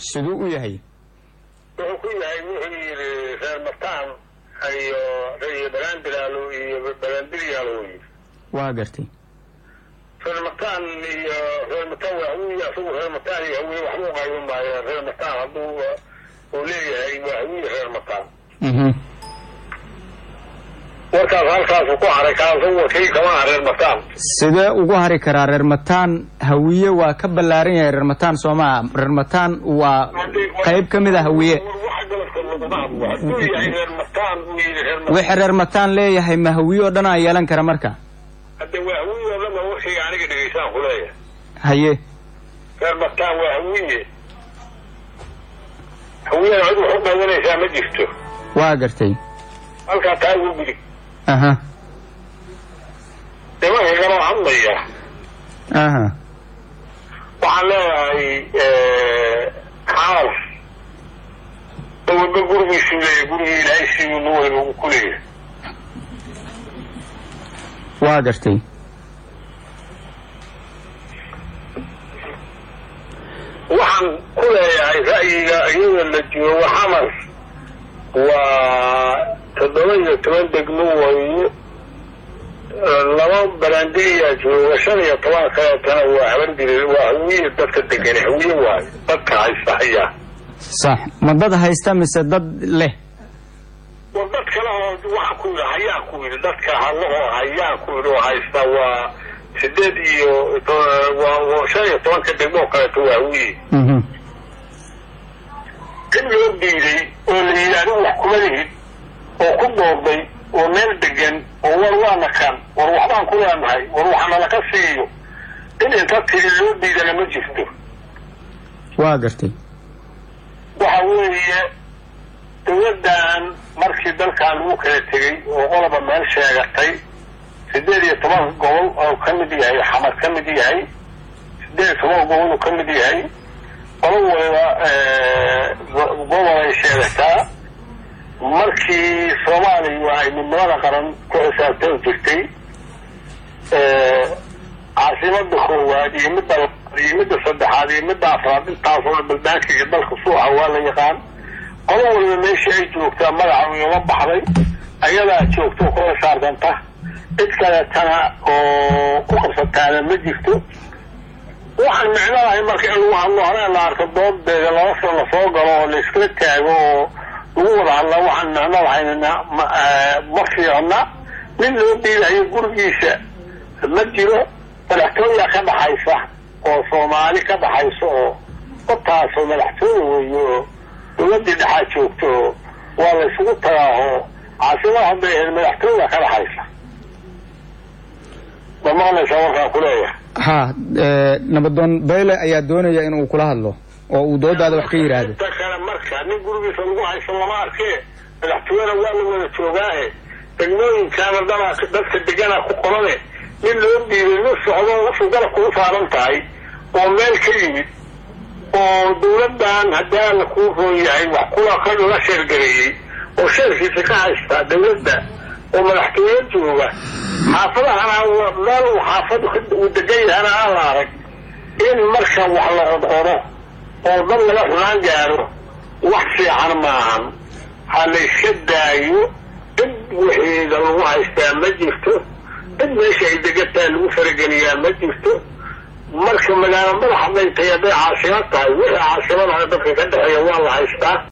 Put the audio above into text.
siduu u yahay wuxuu ku yahay wuxuu yidhi reer mataan iyo reer balaandilaalo iyo balaandiryaalo uu yidhi waa gartay reer mataan iyo reer mataan waa hawiye asagu reer mataan iyo hawiye waxba u qayban maayo reer mataan hadduu uu leeyahay waa hawiye reer mataan warkaas halkaasu ku haray kaasu wakii kama ah reer mataan sidee ugu hari karaa reer mataan hawiye waa ka ballaaran yahay reer mataan soo maa reer mataan waa qayb ka mid a hawiye wax galabka laguma hadlo hadduu yahay reer mataan uu yidhi reer mataan wixii reer mataan leeyahay ma hawiye oo dhan aa yeelan kara marka hadde waa hawiye oo dhan ba warkayga aniga dhegaysaan ku leeyahay haye reer mataan waa hawiye hawiyana cid wax u qabanaysaa ma jirto waa gartay halkaa taa ugu gudi aha nimanka kaloo hadlaya aha waxaan leeyahay xaal dawalba gurigiisuu leeyahay gurigii ilaahay siduu nuwayba uu ku leeyahay waa gartay waxaan ku leeyahay ra'yiga iyada la joogo xamar waa toddoba iyo toban degmo weeye laba balaandiriyaa jooga shan iyo toban kaleetana waa habargiri waa hawiye dadka degani hawiye waayo dadka haysta hayaa sax ma dad haysta mise dad leh war dad kale oo waxaan ku yidhi hayaan ku yidhi dadka hadlahoo hayaan ku yidhi oo haysta waa sideed iyo waa shan iyo tobanka degmoo kaleeto waa hawiye in loo diiday oo la yidhi adigu wax kuma lihid oo ku doorday oo meel degan oo war waana kan war waxbaan ku leenahay war waxana laka siiyo in inta tiri loo diidana ma jirto waa gartay waxa weeye dawladdan markii dalkan lagu kala tegey oo qoloba meel sheegatay sideed iyo toban gobol oo ka mid yahay xamar ka mid yahay sideed iyo toban gobol oo ka mid yahay qolo waliba gobol ay sheegataa markii soomaaliya ay midnimada qaran ku xisaabtan jirtay caasimada koowaad iyo midda labaad iyo midda saddexaad iyo midda afraad intaasoo dhan baldaanka iyo dalka suuxa waa la yaqaan qolo waliba meeshii ay joogtaa magaca ugama baxday ayadaa joogto ku xisaabtanta cid kaleetana oo ku qabsataana ma jirto waxaan micno lahay marka in lagu hadlo hore la arko doodeeda laba sano lasoo galo oo layskala taago oo lagu wada hadla waxaan micno lahaynna ma fiicna nin loo dhiilayo gurigiisa ma jiro madaxtooya ka dhaxaysa oo soomaali ka dhaxaysa oo dadtaasoo madaxtooya weeye oo dawladdii dhexaa joogto oo waa la ysugu tagaa oo caasimada hadday ahayd madaxtooya ka dhaxaysa ma maqlaysaa warkaan ku leeyahay ha nabadoon bayle ayaa doonaya inuu kula hadlo oo uu doodaada wax ka yidhaahdo inta kale marka nin gurigiisa lagu haysan lama arkee madaxtooyana waa la wada joogaahe degmooyinkaana dana dadka deganaa ku qorane nin loo dhiibay nin socdo usuu garab kugu saaran tahay oo meel ka yimid oo dawladdan haddii alla kuu roon yahay wax kula ka la sheergareeyey oo sheerkiisa ka haysta dawladda oo madaxtooyo jooga xaafadahana meel uu xaafad uu degan yahana aan la arag in marka wax la qodqodo oo dad laga xunaan gaaro wax fiican maahan ha la yska daayo cid wixiida lagu haystaa ma jirto cid meesha ay degantahay lagu farageliyaa ma jirto marka magaalo madax hadday tahay hadday caasimad tahay wixii caasimadaha dadka ka dhexeeya waa la haystaa